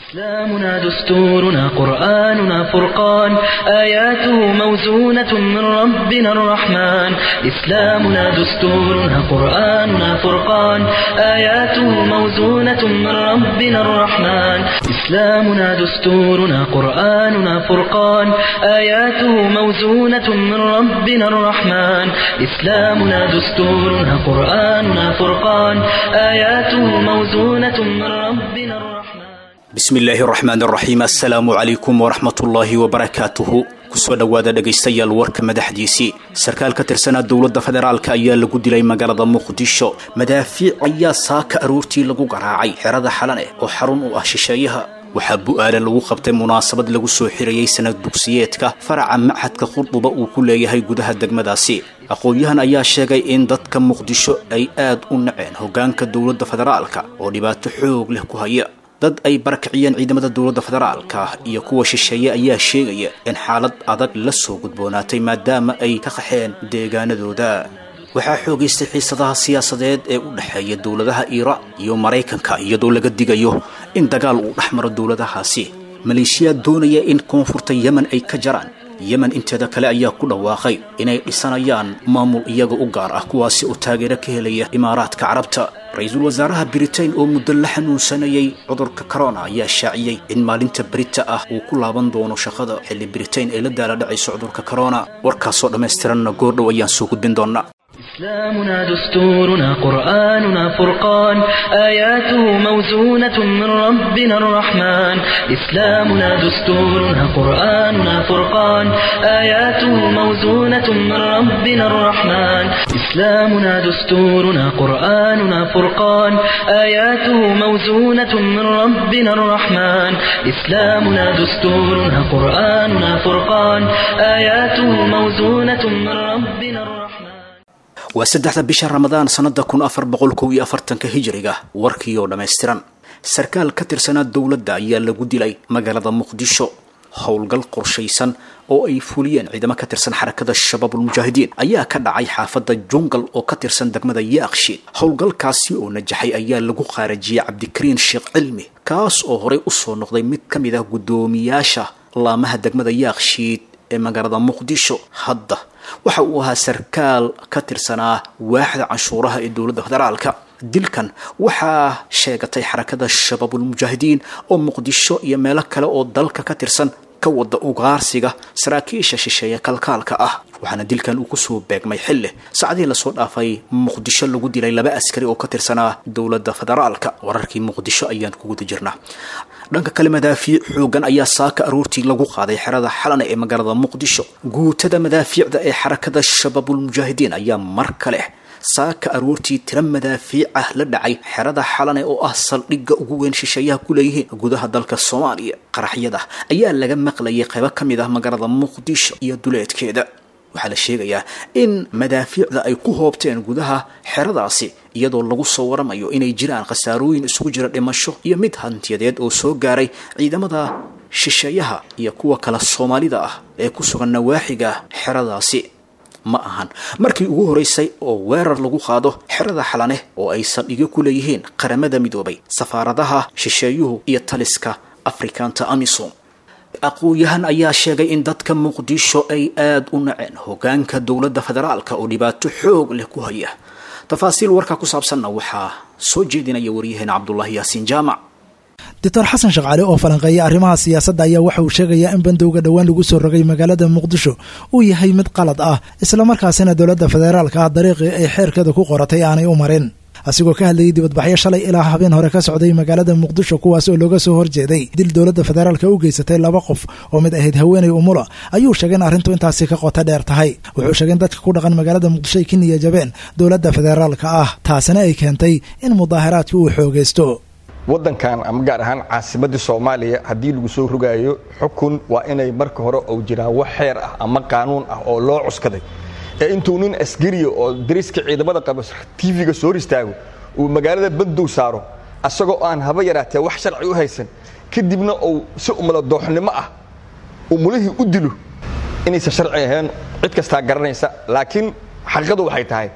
إسلامنا دستورنا قرآننا فرقان آياته موزونة من ربنا الرحمن إسلامنا دستورنا قرآننا فرقان آياته موزونة من ربنا الرحمن إسلامنا دستورنا قرآننا فرقان آياته موزونة من ربنا الرحمن إسلامنا دستورنا قرآننا فرقان آياته موزونة من ربنا الرحمن bismi illaahi raxmaan raxiim assalaamu calaykum waraxmatullaahi wabarakaatuhu kusoo dhowaada dhegaystayaal warka madaxdiisii sarkaal ka tirsanaa dowladda federaalk ayaa lagu dilay magaalada muqdisho madaafiic ayaa saaka aroortii lagu garaacay xerada xalane oo xarun u ah shisheeyaha waxaa bu'aale lagu qabtay munaasabad lagu soo xirayay sanad dugsiyeedka faraca machadka khurduba uu ku leeyahay gudaha degmadaasi aqoon-yahan ayaa sheegay in dadka muqdisho ay aad u naceen hoggaanka dowladda federaalka oo dhibaato xoog leh ku haya dad ay barakiciyeen ciidamada dowladda federaalka iyo kuwa shisheeye ayaa sheegaya in xaalad adag la soo gudboonaatay maadaama ay ka qaxeen deegaanadooda waxaa xoogaystay xiisadaha siyaasadeed ee u dhexeeya dowladaha iiraan iyo maraykanka iyadoo laga digayo in dagaal uu dhex maro dowladahaasi maleeshiyaad doonaya in koonfurta yemen ay ka jaraan yemen inteeda kale ayaa ku dhawaaqay inay dhisanayaan maamul iyaga u gaar ah kuwaasi oo taageero ka helaya imaaraadka carabta ra-iisul wasaaraha britain oo muddo la xanuunsanayay cudurka corona ayaa shaaciyey in maalinta berita ah uu ku laaban doono shaqada xilli britain ay la daala dhacayso cudurka corona warkaasoo dhammaystiranna goordhow ayaan soo gudbin doonaa إسلامنا دستورنا قرآننا فرقان آياته موزونة من ربنا الرحمن إسلامنا دستورنا قرآننا فرقان آياته موزونة من ربنا الرحمن إسلامنا دستورنا قرآننا فرقان آياته موزونة من ربنا الرحمن إسلامنا دستورنا قرآننا فرقان آياته موزونة من ربنا الرحمن waa saddexda bisha ramadaan sannada kun afar boqol kow iyo afartanka hijiriga warkii oo dhammaystiran sarkaal ka tirsanaa dowladda ayaa lagu dilay magaalada muqdisho howlgal qorshaysan oo ay fuliyeen ciidamo ka tirsan xarakada shabaabulmujaahidiin ayaa ka dhacay xaafadda jungal oo ka tirsan degmada yaaqshiid howlgalkaasi oo najaxay ayaa lagu qaarajiyey cabdikariin sheekh cilmi kaas oo horey usoo noqday mid ka mid ah guddoomiyaasha laamaha degmada yaaqshiid ee magaalada muqdisho hadda waxa uu ahaa sarkaal ka tirsanaa waaxda canshuuraha ee dowladda federaalka dilkan waxaa sheegatay xarakada shabaabulmujaahidiin oo muqdisho iyo meelo kale oo dalka ka tirsan ka wada ugaarsiga saraakiisha shisheeye kalkaalka ah waxaana dilkan uu kusoo beegmay xilli saacadihii lasoo dhaafay muqdisho lagu dilay laba askari oo ka tirsanaa dowladda federaalka wararkii muqdisho ayaan ku guda jirnaa dhanka kale madaafiic xoogan ayaa saaka aroortii lagu qaaday xerada xalane ee magaalada muqdisho guutada madaafiicda ee xarakada shabaabulmujaahidiin ayaa mar kale saaka aroortii tira madaafiic ah la dhacay xerada xalane oo ah saldhigga ugu weyn shisheeyaha ku leeyihiin gudaha dalka soomaaliya qaraxyada ayaa laga maqlayay qaybo ka mid ah magaalada muqdisho iyo duleedkeeda waxaa la sheegayaa in madaafiicda ay ku hoobteen gudaha xeradaasi iyadoo lagu soo waramayo inay jiraan khasaarooyin isugu jira dhimasho iyo mid hantiyadeed oo soo gaaray ciidamada shisheeyaha iyo kuwa kale soomaalida ah ee ku sugan nawaaxiga xeradaasi ma ahan markii ugu horeysay oo weerar lagu qaado xerada xalane oo ay saldhigyo ku leeyihiin qaramada midoobay safaaradaha shisheeyuhu iyo taliska afrikaanta amisom aqoon-yahan ayaa sheegay in dadka muqdisho ay aada u naceen hoggaanka dowladda federaalka oo dhibaato xoog leh ku haya tafaasiil warkaa ku saabsanna waxaa soo jeedinaya waryaheena cabdulaahi yaasiin jaamac doctor xasan shaqcaale oo falanqeeya arrimaha siyaasadda ayaa waxa uu sheegayaa in bandowga dhowaan lagu soo rogay magaalada muqdisho uu yahay mid qalad ah islamarkaasina dowladda federaalka ah dariiqii ay xeerkeeda ku qoratay aanay u marin asigoo ka hadlayay dibadbaxyo shalay ilaa habeen hore ka socday magaalada muqdisho kuwaas oo looga soo horjeeday dil dowladda federaalka u geysatay laba qof oo mid ahayd haweenay umula ayuu sheegay in arrintu intaasi ka qoto dheer tahay wuxuu sheegay in dadka ku dhaqan magaalada muqdisho ay ka niya jabeen dowladda federaalka ah taasina ay keentay in mudaaharaadka uu xoogaysto waddankan ama gaar ahaan caasimadii soomaaliya haddii lagu soo rogaayo xukun waa inay marka hore uu jiraa wax xeer ah ama qaanuun ah oo loo cuskaday ee intuu nin askariya oo dariska ciidamada qaba tv-ga soo hor istaago uu magaalada bandow saaro asagoo aan haba yaraatee wax sharci u haysan kadibna uu si umala dooxnimo ah umulihii u dilo inaysan sharci ahayn cid kastaa garanaysa laakiin xaqiiqadu waxay tahay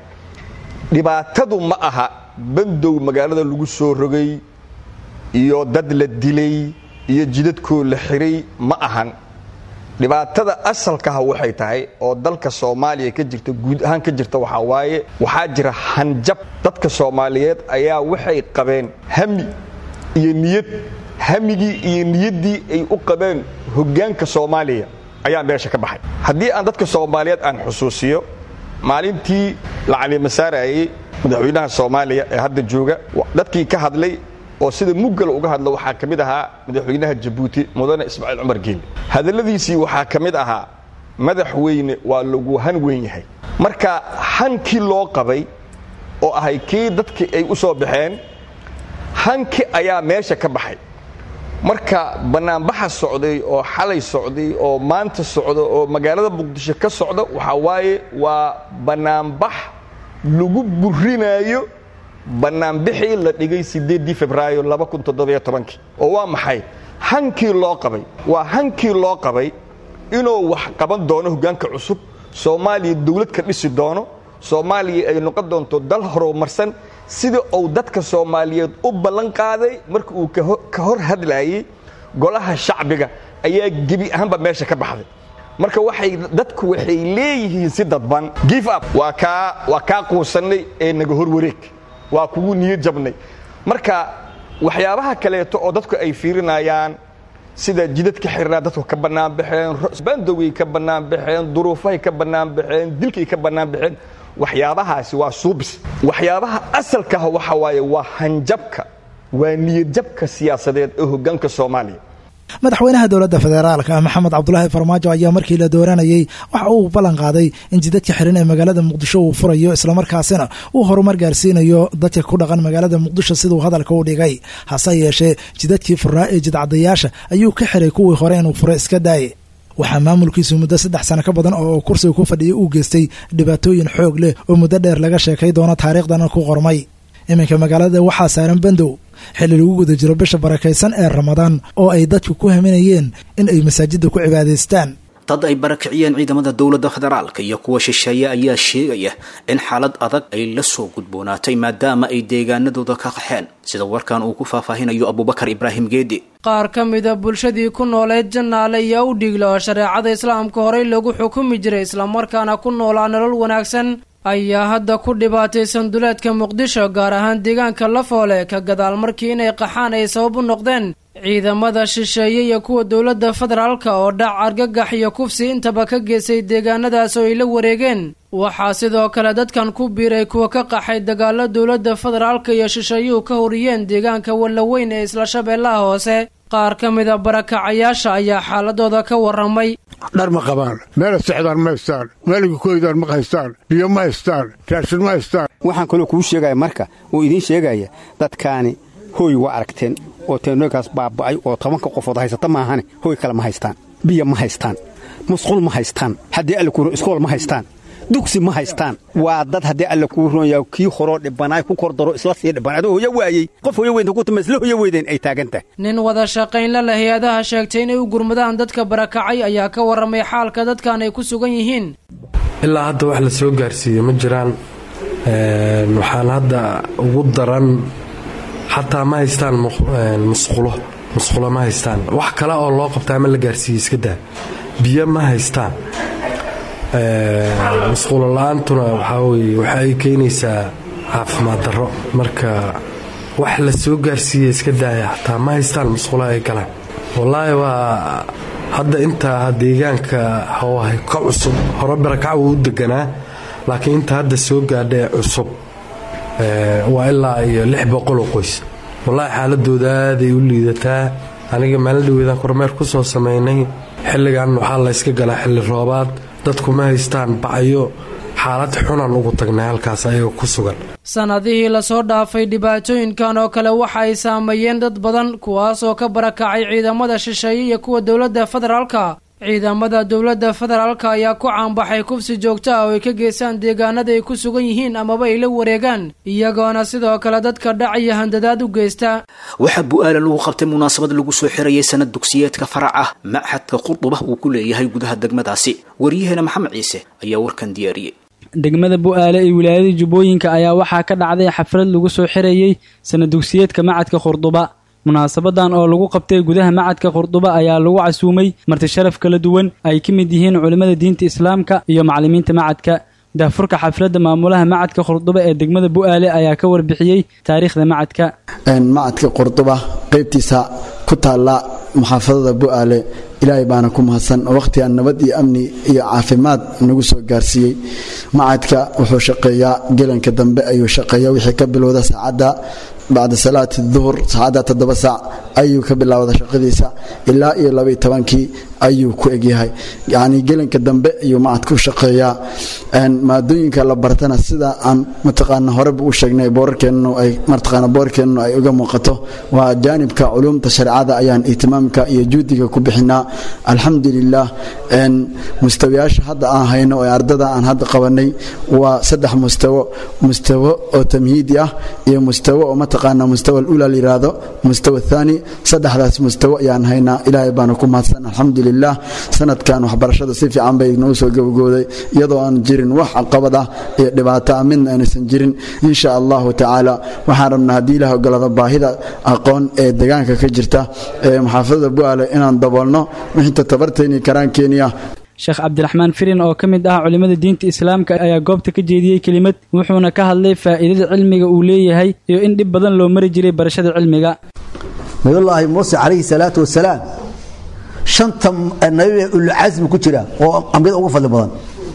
dhibaatadu ma aha bandow magaalada lagu soo rogay iyo dad la dilay iyo jidadkoo la xiray ma ahan dhibaatada asalkaha waxay tahay oo dalka soomaaliya ka jirta guud ahaan ka jirta waxaa waaye waxaa jira hanjab dadka soomaaliyeed ayaa waxay qabeen hami iyo niyad hamigii iyo niyaddii ay u qabeen hoggaanka soomaaliya ayaa meesha ka baxay haddii aan dadka soomaaliyeed aan xusuusiyo maalintii la calimasaarayey madaxweynaha soomaaliya ee hadda jooga dadkii ka hadlay oo sida muggal uga hadlo waxaa ka mid ahaa madaxweynaha jabuuti mudane ismaaciil cumar geeli hadalladiisii waxaa ka mid ahaa madaxweyne waa lagu han weyn yahay marka hankii loo qabay oo ahay kii dadkii ay u soo baxeen hanki ayaa meesha ka baxay marka bannaanbaxa socday oo xalay socday oo maanta socda oo magaalada muqdisho ka socda waxaa waaye waa bannaanbax lagu burinaayo bannaanbixii la dhigay siddeeddii febraayo oo waa maxay hankii loo qabay waa hankii loo qabay inuu wax qaban doono hoggaanka cusub soomaaliya dawlad ka dhisi doono soomaaliya ay noqon doonto dal horumarsan sida uu dadka soomaaliyeed u ballan qaaday marka uu ka hor hadlaayey golaha shacbiga ayaa gebi ahaanba meesha ka baxday marka waxay dadku waxay leeyihiin si dadban gif up waa kaa waa kaa quusannay ee naga hor wareeg waa kugu niyad jabnay marka waxyaabaha kaleeto oo dadku ay fiirinayaan sida jidadka xirnaa dadku ka bannaan baxeen bandowgay ka bannaan baxeen duruufahay ka bannaan baxeen dilkay ka bannaan baxeen waxyaabahaasi waa suubis waxyaabaha asalkaah waxa waaye waa hanjabka waa niyadjabka siyaasadeed ee hoggaanka soomaaliya madaxweynaha dowladda federaalka maxamed cabdulaahi farmaajo ayaa markii la dooranayey waxa uu ballan qaaday in jidadka xiran ee magaalada muqdisho uu furayo islamarkaasina uu horumar gaarsiinayo dadka ku dhaqan magaalada muqdisho siduu hadalka u dhigay hase yeeshee jidadkii furaa ee jidcadayaasha ayuu ka xiray kuwii hore inuu furo iska daaye waxaa maamulkiisu muddo saddex sano ka badan oo kursiga ku fadhiyay uu geystay dhibaatooyin xoog leh oo muddo dheer laga sheekay doono taariikhdana ku qormay iminka magaalada waxaa saaran bandow xilli lagu guda jiro bisha barakaysan ee ramadaan oo ay dadku ku haminayeen in ay masaajidda ku cibaadaystaan dad ay barakiciyeen ciidamada dowladda federaalka iyo kuwa shisheeye ayaa sheegaya in xaalad adag ay la soo gudboonaatay maadaama ay deegaanadooda ka qaxeen sida warkan uu ku faahfaahinayo abubakar ibraahim geedi qaar ka mida bulshadii ku nooleed jannaale ayaa u dhiigla oo shareecada islaamka horey lagu xukumi jiray islamarkaana ku noolaa nolol wanaagsan ayaa hadda ku dhibaataysan duleedka muqdisho gaar ahaan deegaanka lafoole ka gadaal markii inay qaxaan ay sabab u noqdeen ciidamada shisheeye iyo kuwa dowladda federaalka oo dhac argagax iyo kufsi intaba ka geysay deegaanadaas oo ay la wareegeen waxaa sidoo kale dadkan ku biiray kuwa ka qaxay dagaalo dowladda federaalka iyo shisheeyuhu ka horiyeen deegaanka wallaweyn ee isla shabeellaha hoose qaar ka mida barakacayaasha ayaa xaaladooda ka warramay dhar ma qabaan meela sexdaan ma haystaan meeliga koydaan ma haystaan biyo ma haystaan raashin ma haystaan waxaan kaloo kuu sheegaya marka uu idiin sheegaya dadkaani hooy waa aragteen oo teenoykaas baaba'ay oo tobanka qofood haysata maahane hooy kale ma haystaan biyo ma haystaan musqul ma haystaan haddii alla kuuro iskool ma haystaan dugsi ma haystaan waa dad haddii alla kuu roonyaa kii horoo dhibanaay ku kor daro isla sii dhiban adoo hoyo waayey qof hoyo weynta ku tuma isla hoyo weydeen ay taagan tahay nin wada shaqaynla leh hay-adaha sheegtay inay u gurmadaan dadka barakacay ayaa ka warramay xaalka dadkan ay ku sugan yihiin ilaa hadda wax la soo gaarsiiye ma jiraan waxaan hadda ugu daran xataa ma haystaan musqulo musqulo ma haystaan wax kale oo loo qabtaa ma la gaarsiiye iska daa biyo ma haystaan musqulo la-aantuna waxaa weye waxa ay keenaysaa caafimaad darro marka wax la soo gaarsiiya iska daaya xataa ma haystaan musqulo ay galaan wallaahi waa hadda intaa deegaanka hoohay ka cusub hore barakac wuu u deganaa laakiin inta hadda soo gaadhae cusub waa ilaa iyo lix boqoloo qoys wallaahi xaaladooda aaday u liidataa aniga maalin dhaweedaan kormeer ku soo samaynay xilligan waxaa layska galaa xilli roobaad dadku ma haystaan bacyo xaalad xunan ugu tagnay halkaas ayagoo ku sugan sannadihii lasoo dhaafay dhibaatooyinkan oo kale waxa ay saameeyeen dad badan kuwaas oo ka barakacay ciidamada shisheeye iyo kuwa dowladda federaalka ciidamada dowladda federaalka ayaa ku caanbaxay kufsi joogto ah oo ay ka geystaan deegaanada ay ku sugan yihiin amaba ay la wareegaan iyagoona sidoo kale dadka dhac iyo handadaad u geysta waxaa bu-aala lagu qabtay munaasabad lagu soo xirayay sanad dugsiyeedka farac ah machadka qurduba uu ku leeyahay gudaha degmadaasi waryaheena maxamed ciise ayaa warkan diyaariyey degmada bu-aale ee wilaayada jubbooyinka ayaa waxaa ka dhacday xaflad lagu soo xirayey sanad dugsiyeedka macadka khurduba munaasabadan oo lagu qabtay gudaha macadka qurduba ayaa lagu casuumay marti sharaf kala duwan ay ka mid yihiin culimmada diinta islaamka iyo macallimiinta macadka daafurka xafladda maamulaha macadka qurduba ee degmada bu'aale ayaa ka warbixiyey taariikhda macadka macadka qurduba qaybtiisa ku taalla muxaafadada bu'aale ilaahay baana ku mahadsan oo wakhtigan nabad iyo amni iyo caafimaad nagu soo gaarsiiyey macadka wuxuu shaqeeyaa gelanka dambe ayuu shaqeeya wixii ka bilowda saacadda bacda salaati duhur saacadda toddoba saac ayuu ka bilaawda shaqadiisa ilaa iyo labaiyo tobankii ayuu ku egyahay yacnii gelanka dambe ayuu macadku shaqeeyaa maadooyinka la bartana sida aan mataqaana horeba u sheegnay boorarkeennu ay mataqaana boorarkeennu ay uga muuqato waa jaanibka culuumta shareecada ayaan ihtimaamka iyo juhdiga ku bixinaa alxamdulilah mustawayaasha hadda aan hayno ee ardada aan hadda qabanay waa saddex mustawo mustawo oo tamhiidi ah iyo mustawo oo mataqaana mustawa alula layiraahdo mustawa athani saddexdaas mustawo ayaan haynaa ilaahay baana ku mahadsan alxamdulilah sanadkan waxbarashada si fiican bay nagu soo gabagooday iyadoo aan jirin wax caqabad ah iyo dhibaato ah midna aanaysan jirin insha allahu tacaala waxaan rabnaa haddii ilaah ogolaado baahida aqoon ee deegaanka ka jirta ee muxaafadada bu'aale inaan daboolno wixinta tabartayni karaankeeniya sheekh cabdiraxmaan firin oo ka mid ah culimmada diinta islaamka ayaa goobta ka jeediyey kelimad wuxuuna ka hadlay faa'iidada cilmiga uu leeyahay iyo in dhib badan loo mari jiray barashada cilmiga nabiyullaahi muuse calayhi salaatu wasalaam shanta nabi ulcasmi ku jira oo ambiyada ugu fadli badan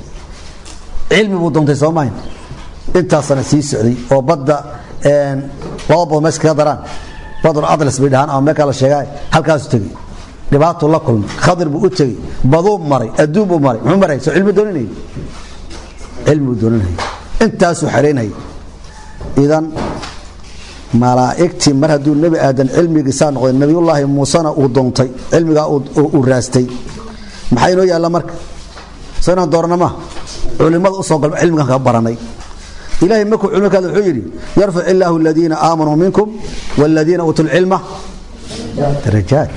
cilmi buu doontay soomahin intaasana sii socday oo badda laba bood meesha kaga daraan badr atlas bay dhahaan ama meekaa la sheegaa halkaasu tegey dhibaatuu la kulmay khadir buu u tegey baduu maray adduun buu maray muxuu maray soo cilmi dooninayay cilmi buu dooninayay intaasuu xeraynayay idan malaa'igtii mar hadduu nebi aadan cilmigiisaa noqday nebiyullaahi muusena uu doontay cilmigaa uu raastay maxaa inoo yaalla marka soo inaan doorana ma culimmada usoo galba cilmigan ka baranay ilahay markuu culmi ka wuxuu yidhi yarfac illaahu aladiina aamanuu minkum waaladiina uutuu lcilma darajaat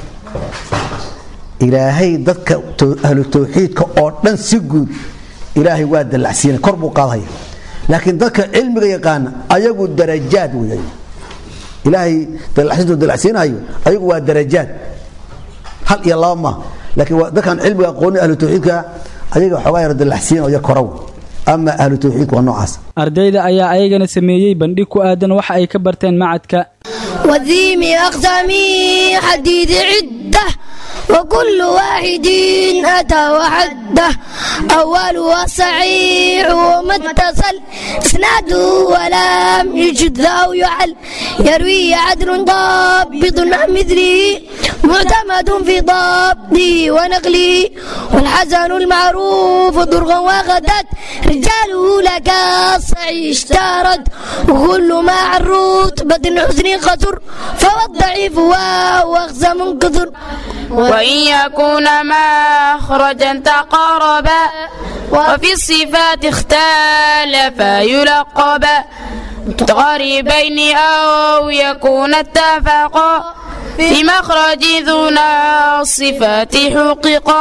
ilaahay dadka ahlu tawxiidka oo dhan si guud ilaahay waa dallacsiinay kor buu qaadhaya laakiin dadka cilmiga yaqaana ayagu darajaad wey ilaahay dallacsiintu dallacsiinayo ayagu waa darajaad hal iyo laba ma laakiin dadkan cilmiga aqooni ahlu tawxiidka ayaga xoogaa yar dallacsiina iyo koraw ama ahlu tawxiidka waa noocaas ardayda ayaa ayagana sameeyey bandhig ku aadan waxa ay ka barteen macadka وذيم أقسامي حديد عدة وكل واحد أتى وحده أولها صحيح وما اتصل إسناده ولم يجد أو يعل يروي عدل ضابط عن مثله معتمد في ضبطه ونقله والحسن المعروف ضرغا وغدت رجاله لك الصحيح اشترت وكل ما عن رتبة حسن قصر فهو الضعيف وهو أخزى منكثر وإن يكون مخرجا تقاربا وفي الصفات اختلفا يلقبا متقاربين أو يكون اتفقا في مخرج دون الصفات حققا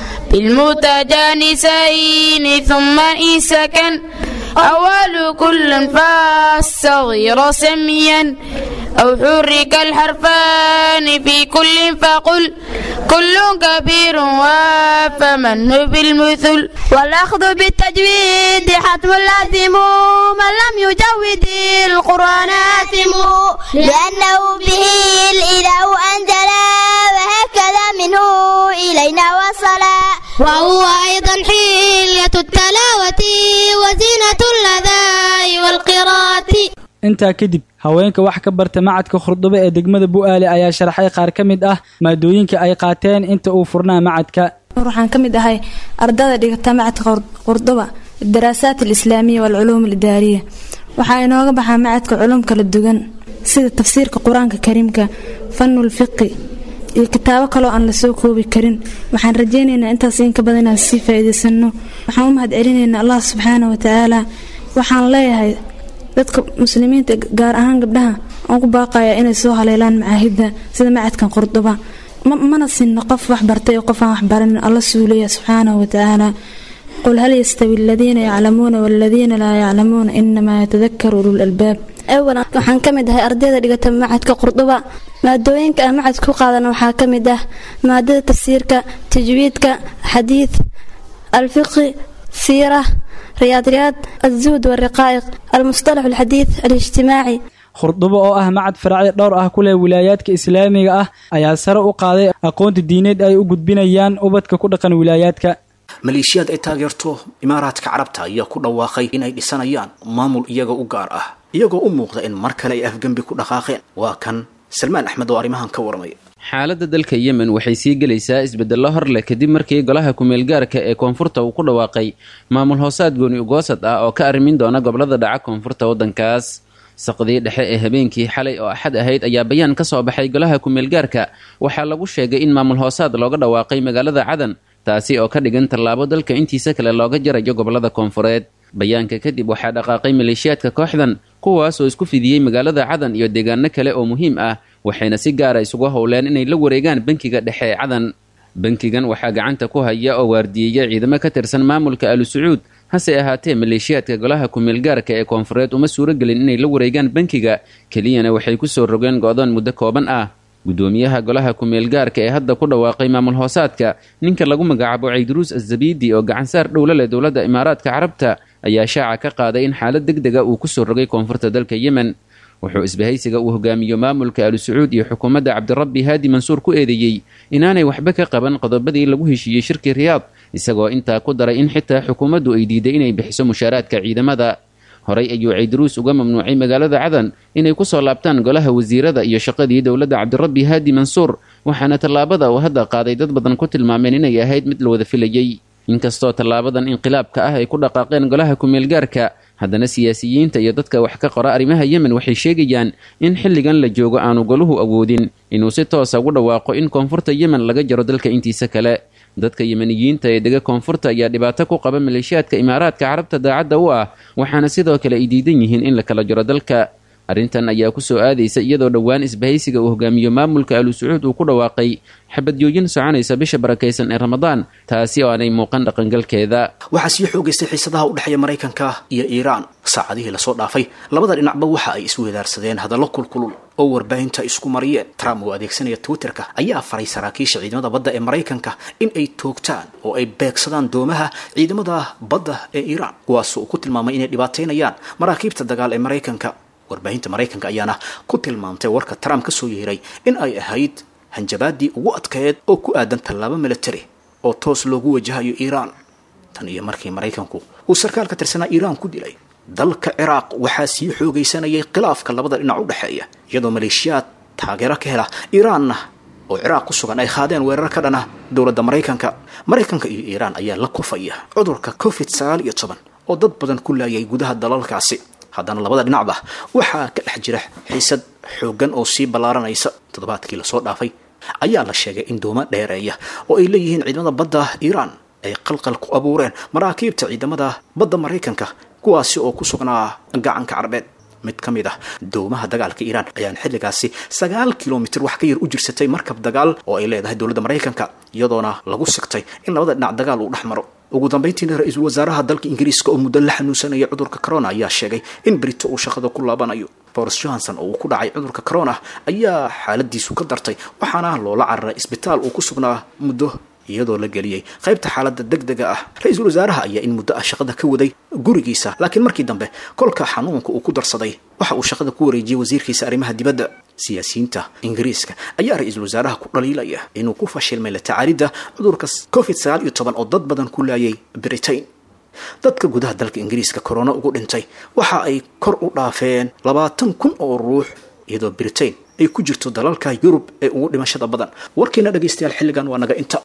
بالمتجانسين ثم إن سكن أول كل فالصغير سميا أو حرك الحرفان في كل فقل كل كبير وفمن بالمثل والأخذ بالتجويد حتم لازم من لم يجود القرآن آثم لأنه به الإله أنزل وهكذا منه إلينا وصل وهو أيضا حلية التلاوة وزينة اللذاء والقراءة intaa kadib haweenka wax ka barta macadka khurdube ee degmada bu'aale ayaa sharaxay qaar ka mid ah maadooyinka ay qaateen inta uu furnaa macadka waxaan ka mid ahay ardada dhigata macadka qurduba daraasaat alislaamiya waalculuum alidaariya waxaa inooga baxaa macadka culum kala duwan sida tafsiirka qur-aanka kariimka fanul fiqi iyo kitaabo kaloo aan lasoo koobi karin waxaan rajaynaynaa intaas inka badan inaan sii faa'iidaysano waxaan u mahad celinaynaa allah subxaana wa tacaala waxaan leeyahay dadka muslimiinta gaar ahaan gabdhaha aan ku baaqaya inay soo haleelaan macaahidda sida macadkan qurduba mana sinno qof wax bartay oo qof aan wax baranin alla suulaya subxaanahu wa tacaala qul hal yastawi aladiina yaclamuuna waladiina laa yaclamuuna inamaa yatadakaru ulul albaab awalan waxaan ka mid ahay ardayda dhigata macadka qurduba maadooyinka aan macad ku qaadana waxaa ka mid ah maadada tafsiirka tajwiidka xadiid alfiqi siira riyaadriyaad alzuhd walriqaa'iq almustalax alxadiid alijtimaaci khurdubo oo ah macad faracyo dhowr ah ku leh wilaayaadka islaamiga ah ayaa sare u qaaday aqoonta diineed ay u gudbinayaan ubadka ku dhaqan wilaayaadka maleeshiyaad ay taageerto imaaraadka carabta ayaa ku dhawaaqay inay dhisanayaan maamul iyaga u gaar ah iyagoo u muuqda in mar kale ay afgembi ku dhaqaaqeen waa kan salmaan axmed oo arrimahan ka warmay xaaladda dalka yemen waxay sii gelaysaa isbedello hor leh kadib markii golaha kumeelgaarka ee koonfurta uu ku dhawaaqay maamul hoosaad gooni ugoosad ah oo ka arrimin doona gobolada dhaca koonfurta waddankaas saqdii dhexe ee habeenkii xalay oo axad ahayd ayaa bayaan ka soo baxay golaha kumeelgaarka waxaa lagu sheegay in maamul hoosaad looga dhawaaqay magaalada cadan taasi oo ka dhigan tallaabo dalka intiisa kale looga jarayo gobolada koonfureed bayaanka kadib waxaa dhaqaaqay maleeshiyaadka kooxdan kuwaas oo isku fidiyey magaalada cadan iyo deegaano kale oo muhiim ah waxayna si gaara isugu howleen inay la wareegaan bankiga dhexe ee cadan bankigan waxaa gacanta ku haya oo waardiyeeya ciidamo ka tirsan maamulka alu sacuud hase ahaatee maleeshiyaadka golaha kumeelgaarka ee koonfureed uma suuragelin inay la wareegaan bankiga keliyana waxay ku soo rogeen go-doon muddo kooban ah gudoomiyaha golaha kumeelgaarka ee hadda ku dhawaaqay maamul hoosaadka ninka lagu magacaabo cayduruus azabidi oo gacansaar dhowla leh dowladda imaaraadka carabta ayaa shaaca ka qaaday in xaalad deg dega uu ku soo rogay koonfurta dalka yemen wuxuu isbahaysiga uu hogaamiyo maamulka alu sacuud iyo xukuumadda cabdirabbi haadi mansuur ku eedeeyey inaanay waxba ka qaban qodobadii lagu heshiiyey shirkii riyaad isagoo intaa ku daray in xitaa xukuumaddu ay diiday inay bixiso mushaaraadka ciidamada horey ayuu cayduruus uga mamnuucay magaalada cadan inay ku soo laabtaan golaha wasiirada iyo shaqadii dowladda cabdirabbi haadi mansuur waxaana tallaabada uu hadda qaaday dad badan ku tilmaameen inay ahayd mid la wada filayey inkastoo tallaabadan inqilaabka ah ay ku dhaqaaqeen golaha kumeelgaarka haddana siyaasiyiinta iyo dadka wax ka qora arrimaha yemen waxay sheegayaan in xilligan la joogo aanu goluhu awoodin inuu si toosa ugu dhawaaqo in koonfurta yemen laga jaro dalka intiisa kale dadka yemeniyiinta ee dega koonfurta ayaa dhibaato ku qaba maleeshiyaadka imaaraadka carabta daacadda u ah waxaana sidoo kale ay diidan yihiin in la kala jaro dalka arrintan ayaa ku soo aadaysa iyadoo dhowaan isbahaysiga uu hogaamiyo maamulka alu sacuud uu ku dhawaaqay xabadjooyin soconaysa bisha barakaysan ee ramadaan taasi oo aanay muuqan dhaqangalkeeda waxaa sii xoogaystay xiisadaha u dhexeeya maraykanka iyo iiraan saacadihii lasoo dhaafay labada dhinacba waxa ay isweedaarsadeen hadallo kulkulul oo warbaahinta isku mariyeen trump oo adeegsanaya twitterka ayaa faray saraakiisha ciidamada badda ee maraykanka in ay toogtaan oo ay beegsadaan doomaha ciidamada badda ee iiraan kuwaas uu ku tilmaamay inay dhibaateynayaan maraakiibta dagaal ee maraykanka warbaahinta maraykanka ayaana ku tilmaamtay warka trump ka soo yeeray in ay ahayd hanjabaadii ugu adkeed oo ku aadan tallaabo military oo toos loogu wajahayo iiraan tan iyo markii maraykanku uu sarkaal ka tirsanaa iiraan ku dilay dalka ciraaq waxaa sii xoogaysanayay khilaafka labada dhinac u dhexeeya iyadoo maleeshiyaad taageero ka hela iiraanna oo ciraaq ku sugan ay qaadeen weerar ka dhana dowladda maraykanka maraykanka iyo iiraan ayaa la kufaya cudurka covid sagaal iyo toban oo dad badan ku laayay gudaha dalalkaasi haddana labada dhinacba waxaa ka dhex jira xiisad xooggan oo sii ballaaranaysa toddobaadkii lasoo dhaafay ayaa la sheegay in dooma dheereeya oo ay leeyihiin ciidamada badda iiraan ay qalqal ku abuureen maraakiibta ciidamada badda maraykanka kuwaasi oo ku sugnaa gacanka carbeed mid ka mid ah doomaha dagaalka iiraan ayaan xilligaasi sagaal kilomitir wax ka yar u jirsatay markab dagaal oo ay leedahay dowladda maraykanka iyadoona lagu sigtay in labada dhinac dagaal uu dhex maro ugu dambayntiina ra-iisul wasaaraha dalka ingiriiska oo muddo la xanuunsanaya cudurka corona ayaa sheegay in brito uu shaqada ku laabanayo boris johnson oo uu ku dhacay cudurka corona ayaa xaaladiisu ka dartay waxaana loola cararay isbitaal uu ku sugnaa muddo iyadoo la geliyey qaybta xaaladda deg dega ah ra-iisul wasaaraha ayaa in muddo ah shaqada ka waday gurigiisa laakiin markii dambe kolka xanuunka uu ku darsaday waxa uu shaqada ku wareejiyey wasiirkiisa arrimaha dibadda siyaasiyiinta ingiriiska ayaa ra-iisul wasaaraha ku dhaliilaya inuu ku fashilmay la tacaalidda cudurka covid sagaal iyo toban oo dad badan ku laayay britain dadka gudaha dalka ingiriiska corona ugu dhintay waxa ay kor u dhaafeen labaatan kun oo ruux iyadoo britain ay ku jirto dalalka yurub ee ugu dhimashada badan warkiina dhegaystayaal xilligan waa naga inta